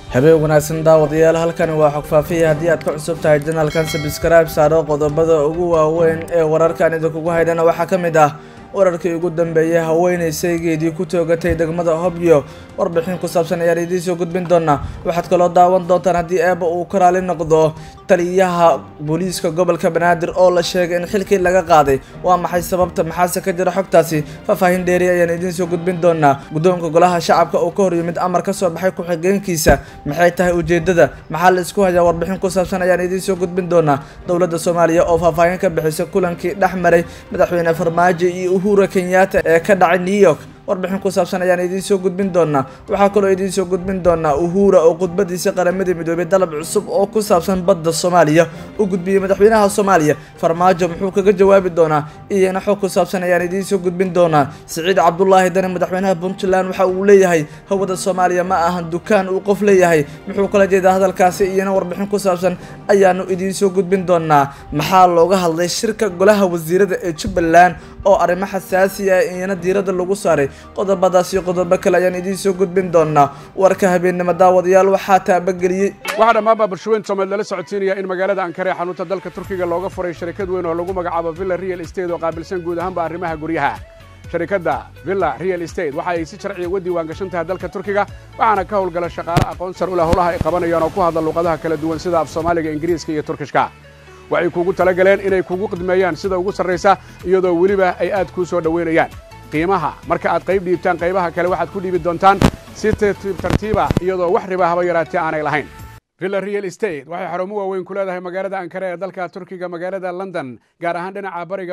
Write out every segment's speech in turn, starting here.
habeen wanaagsan daawadayaal halkani waa xogfaafiya haddii aad ka cusub tahay janalkan sabskraibe saaro qodobada ugu waaweyn ee wararkan idinkugu haydhana waxaa ka mid ah wararkii ugu dambeeyay haweenay saygeedii ku toogatay degmada hobyo warbixin ku saabsan ayaan idiin soo gudbin doonaa waxaad kaloo daawan doontaan haddii eeba uu ka raali noqdo taliyaha booliiska gobolka banaadir oo la sheegay in xilkii laga qaaday waa maxay sababta maxaase ka jira xogtaasi faahfaahin dheeri ayaan idiin soo gudbin doonaa guddoonka golaha shacabka oo ka hor yimid amar ka soo baxay ku-xigeenkiisa maxay tahay ujeedada maxaa la isku hayaa warbixin ku saabsan ayaan idiin soo gudbin doonaa dowladda soomaaliya oo faahfaahin ka bixisay kulankii dhex maray madaxweyne farmaajo iyo uhura kenyatta ee ka dhacay new york warbixin ku saabsan ayaan idiin soo gudbin doonaa waxaa kaloo idiin soo gudbin doonaa uhura oo khudbadiisa qaramada midoobay dalab cusub oo ku saabsan badda soomaaliya u gudbiyey madaxweynaha soomaaliya farmaajo muxuu kaga jawaabi doonaa iyana xog ku saabsan ayaan idiin soo gudbin doonaa siciid cabdulaahi dani madaxweynaha puntland waxa uu leeyahay hawada soomaaliya ma ahan dukaan uu qof leeyahay muxuu kala jeedaa hadalkaasi iyana warbixin ku saabsan ayaanu idiin soo gudbin doonaa maxaa looga hadlay shirka golaha wasiirada ee jubbaland oo arrimo xasaasi ah iyana diiradda lagu saaray qodobadaas iyo qodobo kale ayaan idiin soo gudbin doonaa warka habeennimo daawadayaal waxaa taabageliyey waxaa dhammaanba bulshooyin soomaalied lala socodsiinaya in magaalada ankara ee xanuunta dalka turkiga looga furay sharikad weyn oo lagu magacaabo villa real estate oo qaabilsan guud ahaanba arrimaha guryaha sharikadda villa real estate waxa ay si sharciya uga diiwaan gashan tahay dalka turkiga waxaana ka howlgala shaqaale aqoon sar u leh howlaha ay qabanayaan oo ku hadla luuqadaha kala duwan sida af soomaaliga ingiriiska iyo turkishka waxay kuugu talagaleen inay kugu qidmeeyaan sida ugu sarraysa iyadoo weliba ay aad kuu soo dhowaynayaan qiimaha marka aad qayb dhiibtaan qaybaha kale waxaad ku dhiibi doontaan si tartiib tartiiba iyadoo wax riba haba yaraatee aanay lahayn villa real estate waxay xarumo waaweyn ku leedahay magaalada ankara ee dalka turkiga magaalada london gaar ahaan dhinaca bariga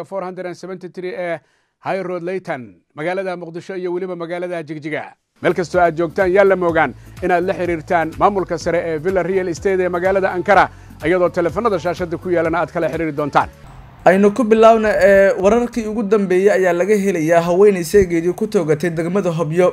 ee high road leyton magaalada muqdisho iyo weliba magaalada jigjiga meel kastoo aad joogtaan yaa la moogaan inaad la xidhiirtaan maamulka sare ee villa real estate ee magaalada ankara iyadoo teleefanada shaashadda ku yaalana aad kala xidhiiri doontaan aynu ku bilaawna ee wararkii ugu dambeeyey ayaa laga helayaa haweenay seegeedii ku toogatay degmada hobyo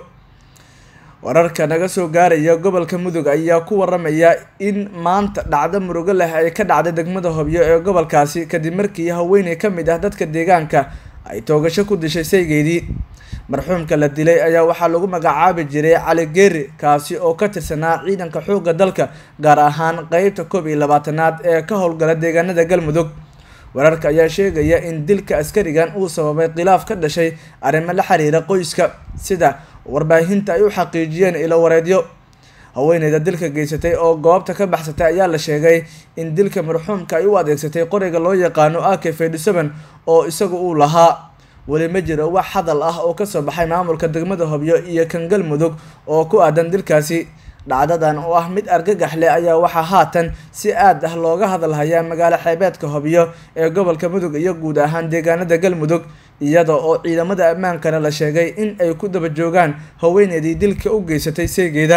wararka naga soo gaaraya gobolka mudug ayaa ku waramaya in maanta dhacdo murugo leh ay ka dhacday degmada hobyo ee gobolkaasi kadib markii haweeney ka mid ah dadka deegaanka ay toogasho ku dishay saygeedii marxuumka la dilay ayaa waxaa lagu magacaabi jiray cali geeri kaasi oo ka tirsanaa ciidanka xoogga dalka gaar ahaan qeybta koob iyo labaatanaad ee ka howlgala deegaanada galmudug wararka ayaa sheegaya in dilka askarigan uu sababay khilaaf ka dhashay arrimo la xiriira qoyska sida warbaahinta ay u xaqiijiyeen ilo wareedyo haweeneyda dilka geysatay oo goobta ka baxsatay ayaa la sheegay in dilka marxuumka ay u adeegsatay qoriga loo yaqaano ak fedhisaban oo isagu uu lahaa weli ma jiro wax hadal ah oo kasoo baxay maamulka degmada hobyo iyo kan galmudug oo ku aadan dilkaasi dhacdadan oo ah mid argagax leh ayaa waxaa haatan si aad ah looga hadalhayaa magaalo xeebeedka hobyo ee gobolka mudug iyo guud ahaan deegaanada galmudug iyada oo ciidamada ammaankana la sheegay in ay ku daba joogaan haweeneydii dilka u geysatay seegeeda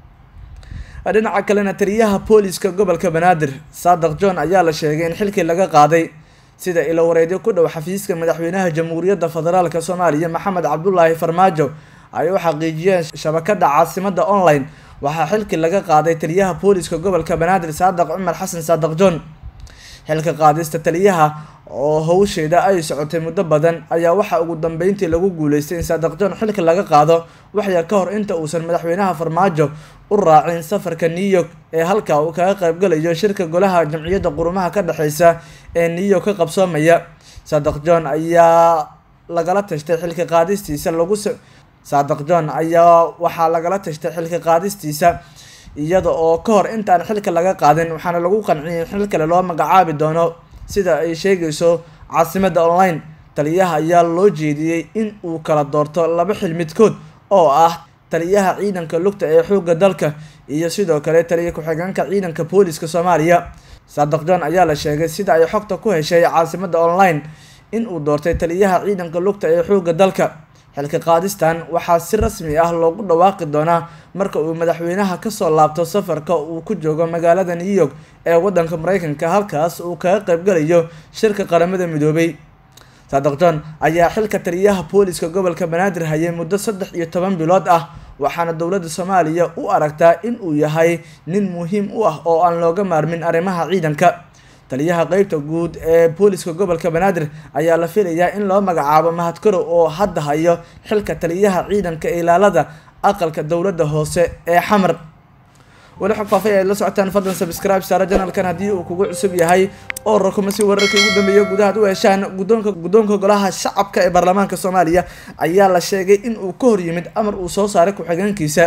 dhinaca kalena taliyaha booliska gobolka banaadir saadaq john ayaa la sheegay in xilkii laga qaaday sida ilo wareedyo ku dhow xafiiska madaxweynaha jamhuuriyadda federaalk soomaaliya maxamed cabdulaahi farmaajo ay u xaqiijiyeen shabakada caasimada online waxaa xilkii laga qaaday taliyaha booliska gobolka banaadir saadaq cumar xasan saadaq john xilka qaadista taliyaha oo howsheeda ay socotay muddo badan ayaa waxaa ugu dambeyntii lagu guuleystay in saadaq john xilka laga qaado waxyar ka hor inta uusan madaxweynaha farmaajo u raacin safarka new york ee halka uu kaga qaybgalayo shirka golaha jamciyadda qurumaha ka dhexeysa ee new york ka qabsoomaya saadaq john ayaa lagala tashtay xilka qaadistiisa lagu saadaq john ayaa waxaa lagala tashtay xilka qaadistiisa iyada oo ka hor intaan xilka laga qaadin waxaana lagu qanciyay in xil kale loo magacaabi doono sida ay sheegayso caasimada online taliyaha ayaa loo jeediyey in uu kala doorto laba xil midkood oo ah taliyaha ciidanka lugta ee xoogga dalka iyo sidoo kale taliya ku-xigeenka ciidanka booliska soomaaliya saadaq john ayaa la sheegay sida ay xogta ku heshay caasimada online in uu doortay taliyaha ciidanka lugta ee xoogga dalka xilka qaadistan waxaa si rasmi ah loogu dhawaaqi doonaa marka uu madaxweynaha kasoo laabto safarka uu ku joogo magaalada new york ee wadanka mareykanka halkaas uu kaga qaybgalayo shirka qaramada midoobay saadaq john ayaa xilka taliyaha booliska gobolka banaadir hayay muddo saddex iyo toban bilood ah waxaana dowladda soomaaliya u aragtaa in uu yahay nin muhiim u ah oo aan looga maarmin arrimaha ciidanka taliyaha qeybta guud ee booliska gobolka banaadir ayaa la filayaa in loo magacaabo mahadkarow oo hadda hayo xilka taliyaha ciidanka ilaalada aqalka dowladda hoose ee xamar weli xog faafay ay la socotaan fadlan subscribe saara janalkan haddii uu kugu cusub yahay oo rakuma si wararkii ugu dambeeyay gudaha ad u heshaan guddoonka guddoonka golaha shacabka ee baarlamaanka soomaaliya ayaa la sheegay in uu ka hor yimid amar uu soo saaray ku-xigeenkiisa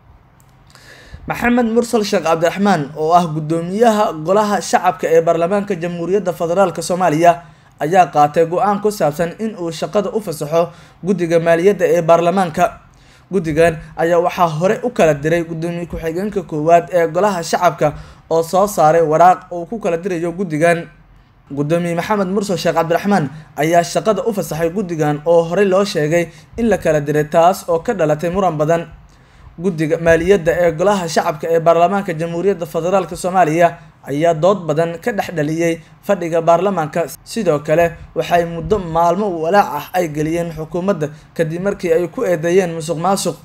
maxamed mursal sheekh cabdiraxmaan oo ah guddoomiyaha golaha shacabka ee baarlamaanka jamhuuriyadda federaalk soomaaliya ayaa qaatay go-aan ku saabsan in uu shaqada u fasaxo guddiga maaliyadda ee baarlamaanka guddigan ayaa waxaa hore u kala diray guddoomiye ku-xigeenka koowaad ee golaha shacabka oo soo saaray waraaq uu ku kala dirayo guddigan guddoomiye maxamed mursal sheekh cabdiraxmaan ayaa shaqada u fasaxay guddigan oo horey loo sheegay in la kala diray taas oo ka dhalatay muran badan guddiga maaliyadda ee golaha shacabka ee baarlamaanka jamhuuriyadda federaalk soomaaliya ayaa dood badan ka dhex dhaliyey fadhiga baarlamaanka sidoo kale waxay muddo maalmo walaac ah ay geliyeen xukuumadda kadib markii ay ku eedeeyeen musuq maasuq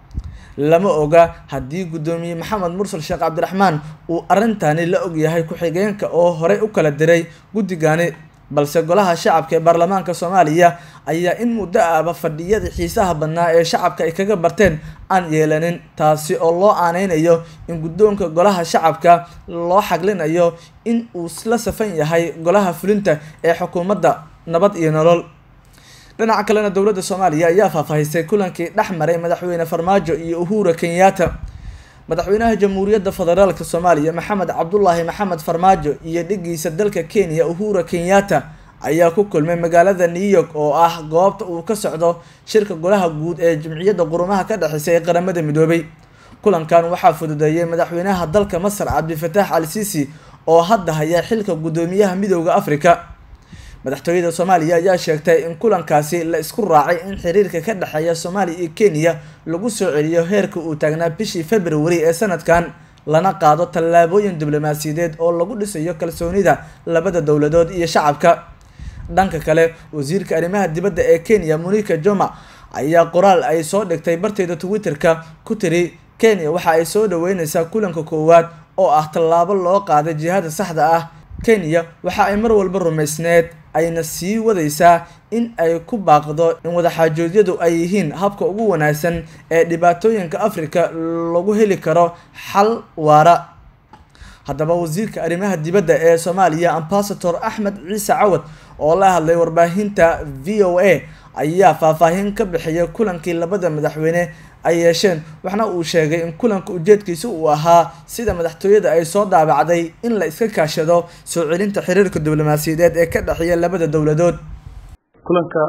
lama oga haddii guddoomiye maxamed mursal sheekh cabdiraxmaan uu arrintani la ogyahay ku-xigeenka oo horey u kala diray guddigani balse golaha shacabka ee baarlamaanka soomaaliya ayaa in muddo ahba fadhiyadii xiisaha badnaa ee shacabka ay kaga barteen aan yeelanin taasi oo loo aaneynayo in guddoonka golaha shacabka loo xaglinayo in uu la safan yahay golaha fulinta ee xukuumadda nabad iyo nolol dhinaca kalena dowladda soomaaliya ayaa faahfaahisay kulankii dhex maray madaxweyne farmaajo iyo uhura kenyatta madaxweynaha jamhuuriyadda federaalk soomaaliya maxamed cabdulaahi maxamed farmaajo iyo dhigiisa dalka kenya uhura kenyatta ayaa ku kulmay magaalada new york oo ah goobta uu ka socdo shirka golaha guud ee jimciyadda qurumaha ka dhexeysa ee qaramada midoobay kulankan waxaa fududeeyay madaxweynaha dalka masar cabdifataax al sisi oo hadda haya xilka guddoomiyaha midooda africa madaxtooyada soomaaliya ayaa sheegtay in kulankaasi la isku raacay in xiriirka ka dhexeeya soomaaliya iyo kenya lagu soo celiyo heerka uu taagnaa bishii february ee sanadkan lana qaado tallaabooyin diblomaasiyadeed oo lagu dhisayo kalsoonida labada dowladood iyo shacabka dhanka kale wasiirka arrimaha dibadda ee kenya monika joma ayaa qoraal ay soo dhigtay barteeda twitter-ka ku tiri kenya waxa ay soo dhaweyneysaa kulanka koowaad oo ah tallaabo loo qaaday jihada saxda ah kenya waxa ay mar walba rumaysneed ayna sii wadaysaa in ay ku baaqdo in wadaxaajoodyadu ay yihiin habka ugu wanaagsan ee dhibaatooyinka africa lagu heli karo xal waara haddaba wasiirka arrimaha dibadda ee soomaaliya ambasador axmed ciise cawad oo la hadlay warbaahinta v o a ayaa faahfaahin ka bixiyay kulankii labada madaxweyne ay yeesheen waxna uu sheegay in kulanka ujeedkiisa uu ahaa sida madaxtooyada ay soo daabacday in la iska kaashado soo celinta xiriirka diblomaasiyadeed ee ka dhexeeya labada dowladood kulanka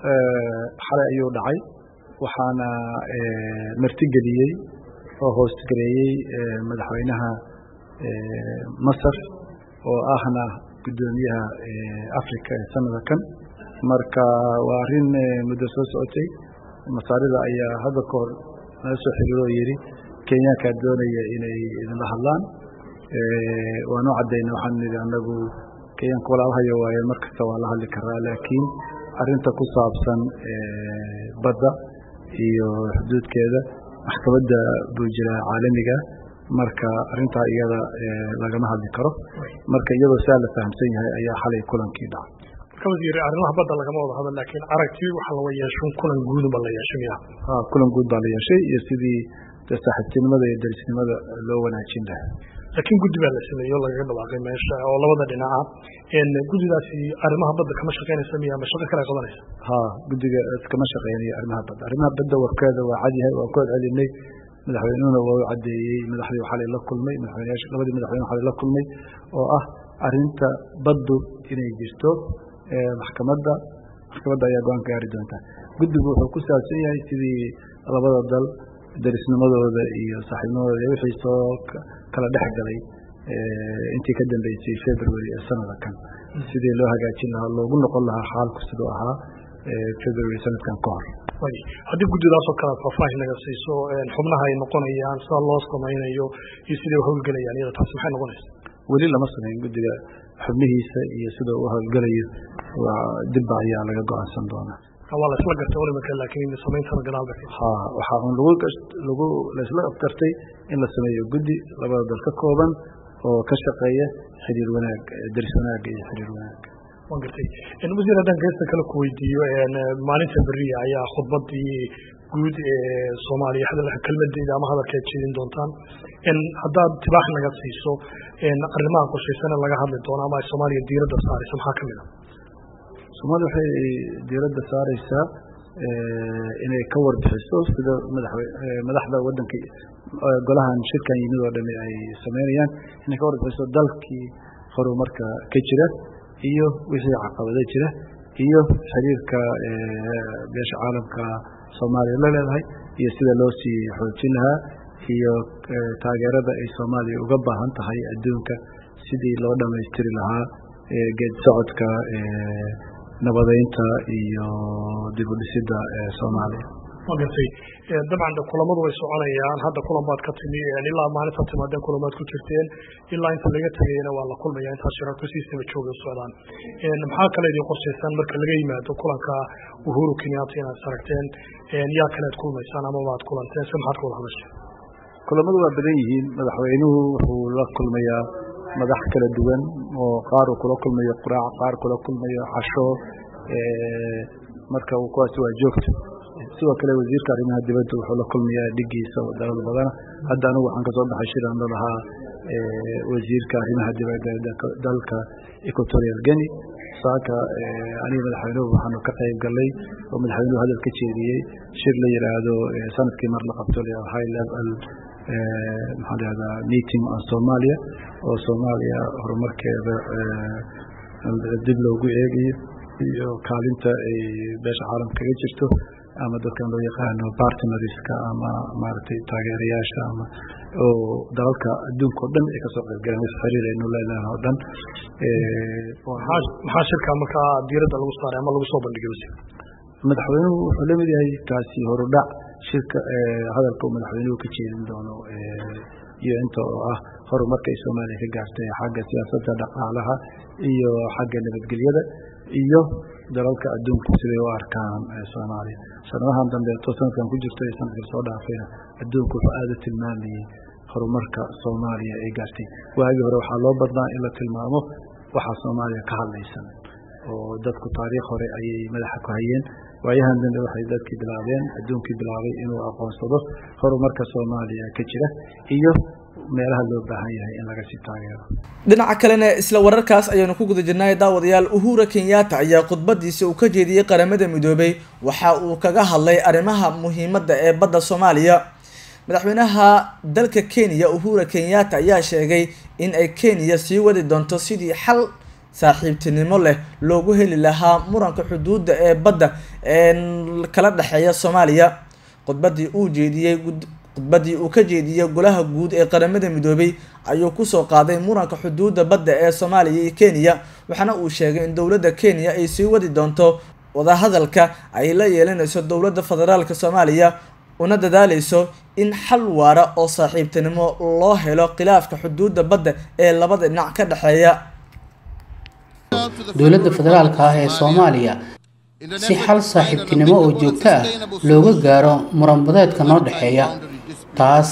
xalay ayuu dhacay waxaana martigeliyey oo hoostgareeyey madaxweynaha masar oo ahna guddoomiyaha africa ee sanada kan marka waa arrin muddo soo socotay masaarida ayaa hadda ka hor nala soo xiriiro oo yidhi kenyaankaa doonaya inay idinla hadlaan waa noo caddayna waxaan nidhi annagu kenyaanka walaalhayo waaye mar kasta waa la hadli karaa laakiin arrinta ku saabsan badda iyo xuduudkeeda maxkamadda buu jiraa caalamiga marka arrintaa iyada lagama hadli karo marka iyadoo saa la fahamsan yahay ayaa xalay kulankii dhacay wasiir arrimaha badda lagama wada hadal laakiin aragti waxa laga yeesho kulan guudba la yeeshay miya kulan guud baa la yeeshay iyo sidii saaxiibtinimada iyo derisnimada loo wanaajin lahaa laakiin guddi baa la sameeyey oo lagaga dhawaaqay meesha oo labada dhinaca guddidaasi arrimaha badda kama shaqeynaysa miya ama shaqo kale qabanaysa ha guddiga kama shaqeynayo arrimaha badda arrimaha badda warkeeda waa cadyahay waa ku celcelinay madaxweynuhuna waa u caddeeyey madaxdii xalay la kulmay madaxweyneyaasha labadii madaxweyne xalay la kulmay oo ah arrinta baddu inay jirto maxkamadda maxkamadda ayaa go-aan ka gaari doonta guddigu wuxuu ku saabsan yahay sidii labada dal darisnimadooda iyo saaxiibnimadooda iyo wixii soo kala dhex galay intii ka dambeysay february ee sanada kan sidii loo hagaajin lahaa loogu noqon lahaa xaalku siduu ahaa february sanadkan ka hor haddii guddidaasoo kale faahfaahin naga siiso xubnaha ay noqonayaan sida loo samaynayo iyo siday u howlgelayaan iyada taasi maxay noqonaysa weli lama samayn guddiga xubnihiisa iyo sida u howlgelayo dibba ayaa laga go-aansan doonaa waa la isla gartay olimaka laakiin samayntada gadaal ba ha waxaa un lagu lagu laisla afgartay in la sameeyo guddi labada dal ka kooban oo ka shaqeeya xiriir wanaag deris wanaagga iyo xiriir wanaagga waan gartay wasiir haddaan geesta kale ku weydiiyo maalinta beriya ayaa khudbadii guud ee soomaaliya kelmadeeda ama hadalkeed jeedin doontaan haddaad tibaax naga siiso arrimaha qorshaysana laga hadli doono ama ay soomaaliya diiradda saaraysa maxaa ka mid a soomaaliya waxay diiradda saareysaa inay ka warbixiso sida madaxda wadanka golahan shirkan yimid oo dhami ay sameynayaan inay ka warbixiso dalkii horumarka ka jira iyo wixii caqabada jira iyo xiriirka beesha caalamka soomaaliya la leedahay iyo sida loo sii xoojin lahaa iyo taageerada ay soomaaliya uga baahan tahay adduunka sidii loo dhammaystiri lahaa geed socodka nabadeynta iyo dib u dhisidda soomaaliya waa gartay dabcan kulamadu way soconayaan hadda kulan baad ka timi ilaa maalinta timaadeen kulamaad ku jirteen ilaa inta laga tegayana waa la kulmaya intaas shirarku siistaba jooga socdaan maxaa kale idin qorshaysaan marka laga yimaado kulanka uhuru kenyatta inaad saragteen yaa kale ad kulmaysaan ama waad kulanteen se maxaad ka wada hadasha kulamadu waa badan yihiin madaxweynuhu wuxuu la kulmayaa madax kala duwan oo qaar uu kula kulmayo quraac qaar kula kulmayo casho marka kuwaasi waa joogta sidoo kale wasiirka arrimaha dibadda wuxuu la kulmayaa dhigiisa dalal badana hadda anigu waxaan kasoo baxay shiran la lahaa wasiirka arrimaha dibadda dalka equatorial guinea saaka aniga madaxweynuhu waxaanu ka qayb galay oo madaxweynuhu hadal ka jeediyey shir la yidhaahdo sanadkii mar la qabto high level maxaa lahahdaa meeting on somalia oo soomaaliya horumarkeeda dib loogu eegayo iyo kaalinta ay beesha caalamka kaga jirto ama dadkan loo yaqaano partnerska ama maaragtay taageerayaasha ama oo dalalka adduunka o dhan ay kasoo qaybgaleen wis xiriir aynu leedahay oo dhan maxaa shirka markaa diiradda lagu saaray ama lagu soo bandhigay wasiir madaxweynuhu wuxuu la mid yahay kaasi horudhac shirka hadalka uu madaxweynuhu ka jeedin doono iyo inta oo ah horumarka ay soomaaliya ka gaartay xagga siyaasadda dhaqaalaha iyo xagga nabadgelyada iyo dalalka adduunku siday u arkaan soomaaliya sanadahan dambeeto sanadkan ku jirto iyo sanadka soo dhaafayna adduunku wuxuu aada u tilmaamayey horumarka soomaaliya ay gaartay waagii hore waxaa loo badnaa in la tilmaamo waxaa soomaaliya ka hadlaysan oo dadku taariikh hore ayay madaxa ku hayeen waayahan dambe waxay dadkii bilaabeen adduunkii bilaabay inuu aqoonsado horumarka soomaaliya ka jira iyo meelaha loo baahan yahay in laga sii taageero dhinaca kalena isla wararkaas ayaanu ku guda jirnay daawadayaal uhura kenyatta ayaa khudbadiisa uu ka jeediyey qaramada midoobay waxa uu kaga hadlay arrimaha muhiimadda ee badda soomaaliya madaxweynaha dalka kenya uhura kenyatta ayaa sheegay in ay kenya sii wadi doonto sidii xal saaxiibtinimo leh loogu heli lahaa muranka xuduudda ee badda ee kala dhexeeya soomaaliya khudbadii uu jeediyey khudbadii uu ka jeediyey golaha guud ee qaramada midoobay ayuu kusoo qaaday muranka xuduudda badda ee soomaaliya iyo kenya waxaana uu sheegay in dowladda kenya ay sii wadi doonto wadahadalka ay la yeelanayso dowladda federaalka soomaaliya una dadaaleyso in xal waara oo saaxiibtinimo loo helo khilaafka xuduudda badda ee labada dhinac ka dhexeeya dowladda federaalka ah ee soomaaliya si xal saaxiibtinimo oo joogto ah looga gaaro muranbadeedka noo dhexeeya taas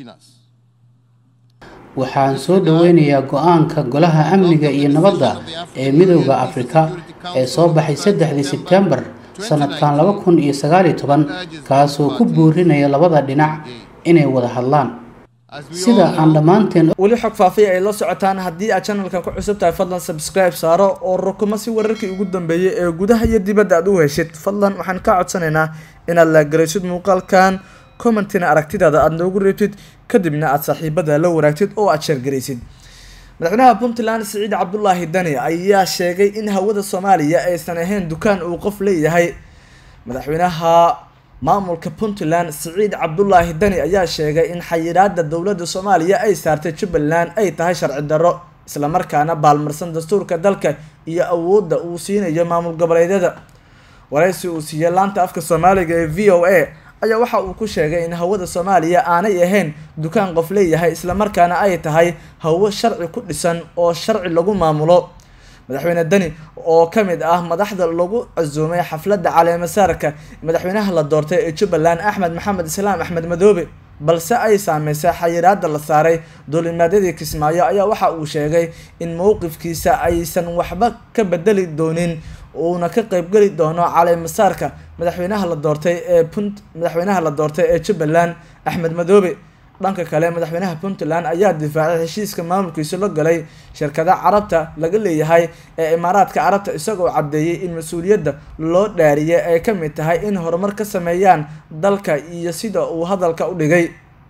waxaan soo dhoweynayaa go-aanka golaha amniga iyo nabadda ee midooda afrika ee soo baxay saddexdii sebtembar sanadkan laba kun iyo sagaaliyo toban kaasoo ku boorinaya labada dhinac inay wada hadlaan sida aan dhammaanteen weli xog faafiya ay la socotaan haddii aad channelkan ku cusub tahay fadlan subscribe saaro oo rukumo si wararkii ugu dambeeyay ee gudaha iyo dibadda aad u heshid fadlan waxaan kaa codsanaynaa inaad laagaraysid muuqaalkan commentina aragtidaada aada noogu reebtid kadibna aada saaxiibada la waraagtid oo aada sheergaraysid madaxweynaha puntland siciid cabdulaahi dani ayaa sheegay in hawada soomaaliya aysan ahayn dukaan uu qof leeyahay madaxweynaha maamulka puntland siciid cabdulaahi dani ayaa sheegay in xayiraada dowladda soomaaliya ay saartay jubbaland ay tahay sharci darro islamarkaana baalmarsan dastuurka dalka iyo awoodda uu siinayo maamul goboleedyada waraysi uu siiyey laanta afka soomaaliga ee v o a ayaa waxa uu ku sheegay in hawada soomaaliya aanay ahayn dukaan qof leeyahay islamarkaana ay tahay hawo sharci ku dhisan oo sharci lagu maamulo madaxweyne deni oo ka mid ah madaxda lagu casuumay xafladda caleemasaarka madaxweynaha la doortay ee jubbaland axmed maxamed islaam axmed madoobe balse ay saameysay xayiraada la saaray duulimaadyadii kismaayo ayaa waxa uu sheegay in mowqifkiisa aysan waxba ka bedeli doonin uuna ka qeybgeli doono caleemasaarka madaxweynaha la doortay ee punt madaxweynaha la doortay ee jubbaland axmed madoobe dhanka kale madaxweynaha puntland ayaa difaacay heshiiska maamulkiisu la galay shirkada carabta laga leeyahay ee imaaraadka carabta isagoo caddeeyay in mas-uuliyadda loo dhaariyay ay ka mid tahay in horumar ka sameeyaan dalka iyo sida uu hadalka u dhigay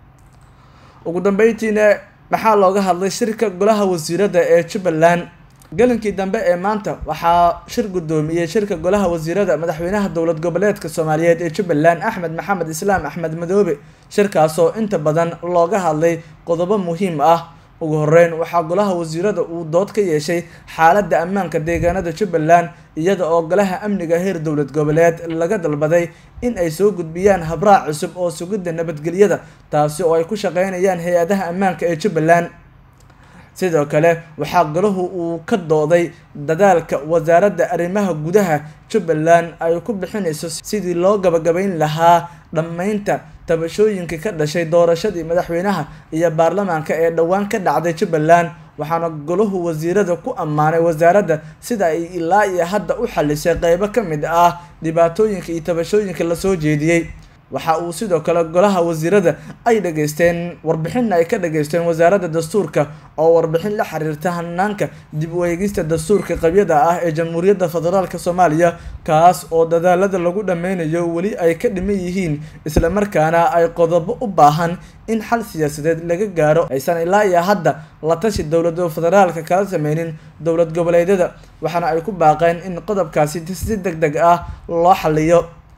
ugu dambeyntiina maxaa looga hadlay shirka golaha wasiirada ee jubbaland gelinkii dambe ee maanta waxaa shir guddoomiyey shirka golaha wasiirada madaxweynaha dowlad goboleedka soomaaliyeed ee jubbaland axmed maxamed islaam axmed madoobe shirkaasoo inta badan looga hadlay qodobo muhiim ah ugu horeyn waxaa golaha wasiirada uu dood ka yeeshay xaaladda ammaanka deegaanada jubbaland iyada oo golaha amniga heer dowlad goboleed laga dalbaday in ay soo gudbiyaan habraac cusub oo sugidda nabadgelyada taasi oo ay ku shaqeynayaan hay-adaha ammaanka ee jubbaland sidoo kale waxaa golahu uu ka dooday dadaalka wasaaradda arrimaha gudaha jubbaland ay ku bixinayso sidii loo gabagabayn lahaa dhammaynta tabashooyinka ka dhashay doorashadii madaxweynaha iyo baarlamaanka ee dhowaan ka dhacday jubbaland waxaana golahu wasiirada ku ammaanay wasaaradda sida ay ilaa iyo hadda u xalisay qeybo ka mid ah dhibaatooyinka iyo tabashooyinka lasoo jeediyey waxa uu sidoo kale golaha wasiirada ay dhageysteen warbixinna ay ka dhageysteen wasaaradda dastuurka oo warbixin la xiriirta hanaanka dib u eegista dastuurka qabyada ah ee jamhuuriyadda federaalk soomaaliya kaas oo dadaalada lagu dhameynayo weli ay ka dhiman yihiin islamarkaana ay qodobo u baahan in xal siyaasadeed laga gaaro aysan ilaa iyo hadda la tashi dowlada federaalka kala sameynin dowlad goboleedyada waxaana ay ku baaqeen in qodobkaasi si deg deg ah loo xaliyo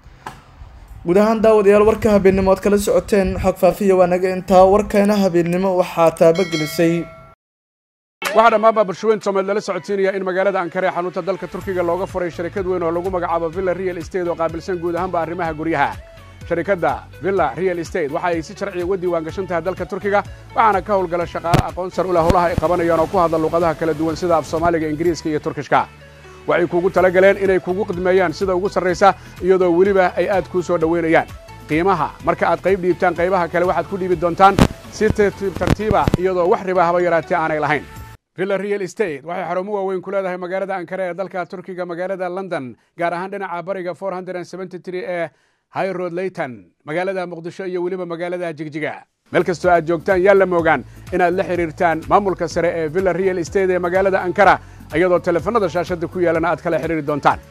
guud ahaan daawadayaal warka habeennimo oad kala socoteen xog faafiya waa naga intaa warkeena habeennimo waxaa taabagelisay waxaa dhammaanba bulshaweyn soomaalied lala socodsiinaya in magaalada ankara ee xanuunta dalka turkiga looga furay sharikad weyn oo lagu magacaabo villa real estate oo qaabilsan guud ahaanba arrimaha guryaha sharikadda villa real estate waxa ay si sharciya uga diiwaan gashan tahay dalka turkiga waxaana ka howlgala shaqaale aqoon sar u leh howlaha ay qabanayaan oo ku hadla luuqadaha kala duwan sida af soomaaliga ingiriiska iyo turkishka waxay kuugu tala galeen inay kugu khidmeeyaan sida ugu sarraysa iyadoo weliba ay aad kuu soo dhowaynayaan qiimaha marka aad qayb dhiibtaan qaybaha kale waxaad ku dhiibi doontaan si tartiib tartiiba iyadoo wax riba haba yaraatee aanay lahayn villa real estate waxay xarumo waaweyn ku leedahay magaalada ankara ee dalka turkiga magaalada london gaar ahaan dhinaca bariga ee high road leyton magaalada muqdisho iyo weliba magaalada jigjiga meel kastoo aad joogtaan yaa la moogaan inaad la xidhiirtaan maamulka sare ee villa real estate ee magaalada ankara iyadoo teleefannada shaashadda ku yaalana aad kala xidhiiri doontaan